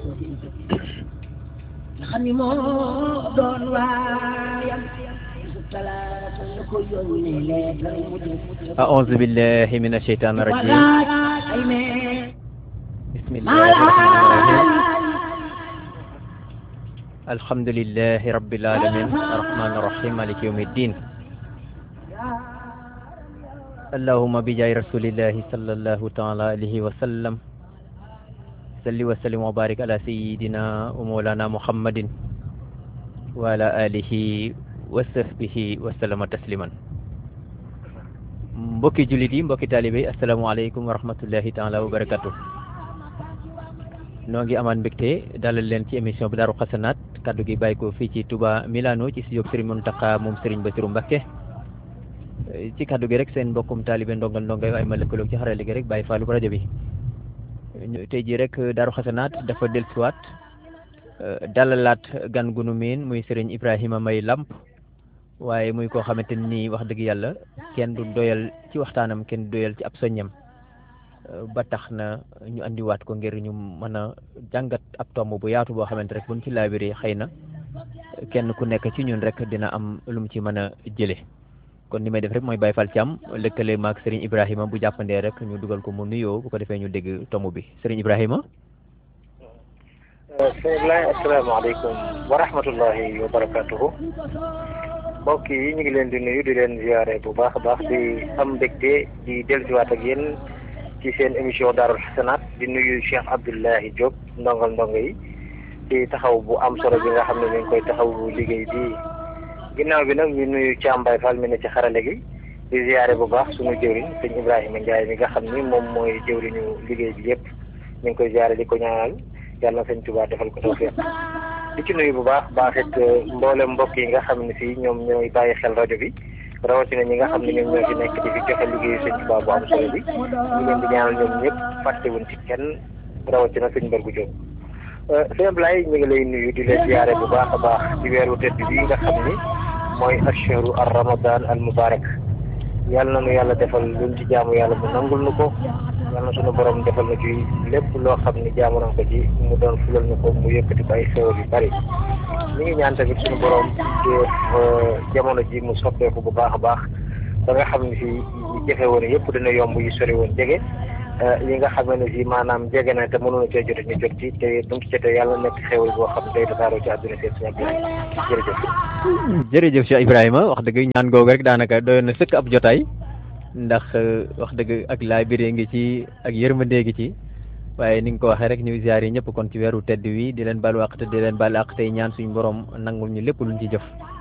nga xam ni moo doon waayam talaata la ko yónnee leetar mu jëm أعوذ بالله من الشيطان الرجيم walaaj ay mee بسم الله الرحمن الرحيم الحمد لله رب العالمين الرحمن الرحيم مالك يوم الدين اللهم بجاه رسول الله صلى الله تعالى عليه وسلم صل وسلم وبارك على سيدنا ومولانا محمد وعلى آله وصحبه وسلم تسليما mbokki jullit yi mbokki taalibe yi asalaamaaleykum wa rahmatullahi taala wa barakatu noo ngi amaan mbégte dalal leen ci émission bi Daaru Xasanaat kaddu gi bàyyi ko fii ci Touba Milano ci studio Serigne Mountakha moom Serigne Bassirou Mbacké ci kaddu gi rek seen mbokkum taalibe ndongal ndongay waaye ma lëkkaloog ci xarale gi rek bàyyi faalu rajo bi tey jii rek Daaru Xasanaat dafa dellusiwaat dalalaat gan gunu miin muy Serigne Ibrahima May Lamp waaye muy koo xamante ni wax dëgg yàlla kenn du doyal ci waxtaanam kenn du doyal ci ab soññam ba tax na ñu andiwaat ko ngir ñu mën a jàngat ab tomb bu yaatu boo xamante rek buñ ci laabiree xëy na kenn ku nekk ci ñun rek dina am lu mu ci mën a jële kon ni may def rek mooy Baye Fall Thiam lëkkale maag Serigne Ibrahima bu jàppandee rek ñu dugal ko mu nuyoo bu ko defee ñu dégg tomb bi Serigne Ibrahima. bismillahi asalaamaaleykum wa rahmatullahi wa barakatuhu mbokk yi ñu ngi leen di nuyu di leen ziare bu baax a baax di am mbégte di dellusiwaat ak yéen ci seen émission Daarul Xasanaat di nuyu Cheikh Abdoulahi Diop ndongal ndongo yi ci taxaw bu am solo bi nga xam ne ñu ngi koy taxaw liggéey bi ginnaaw bi nag ñu nuyu Thiam Baye Fall mi ne ci xarale gi di ziare bu baax suñu jëwriñ sëñ Ibrahima Ndiaye mi nga xam ni moom mooy jëwriñu liggéey bi yëpp ñu ngi koy ziare di ko ñaanal yàlla na sëñ Tuubaa defal ko tawfiq di ci nuyu bu baax baax it mboolem mbokk yi nga xam ne si ñoom ñooy bàyyi xel rajo bi rawatina ñi nga xam ne ñoom ñoo fi nekk di fi joxe liggéeyu sëñ Tuubaa bu am solo bi ñu leen di ñaanal ñoom ñëpp fàttewuñ ci kenn rawatina sëñ Mbargu Diop. sëñ Ablaye ñu ngi lay nuyu di leen ziare bu baax a baax ci weeru tedd bi nga xam ni mooy ashharu ar ramadan al mubarak yàlla na nu yàlla defal luñ ci jaamu yàlla mu nangul nu ko yàlla na suñu borom defal na ci lépp loo xam ni jaamu nañ ko ci mu doon fulal ñu ko mu yëkkati ko ay xéwal yu bari ñu ngi ñaan tamit suñu borom def jamono ji mu soppeeku bu baax a baax ba nga xam ne si jafe woon yëpp dina yomb yi sori woon jege yi nga xam ne si maanaam jege na te mënuñu cee jot ñu jot ci te bu ñu ci jotee yàlla nekk xéwal boo xam day tasaaroo ci àdduna seen si jërëjëf. jërëjëf Cheikh Ibrahima wax dëgg ñaan googu rek daanaka doyoon na sëkk ab jotaay ndax wax dëgg ak laay biree ngi ci ak yërmandee ngi ci waaye ni nga ko waxee rek ñu ziar yi ñëpp kon ci weeru tedd wi di leen baal wàq te di leen baal àq tey ñaan suñu borom nangul ñu lépp luñ ci jëf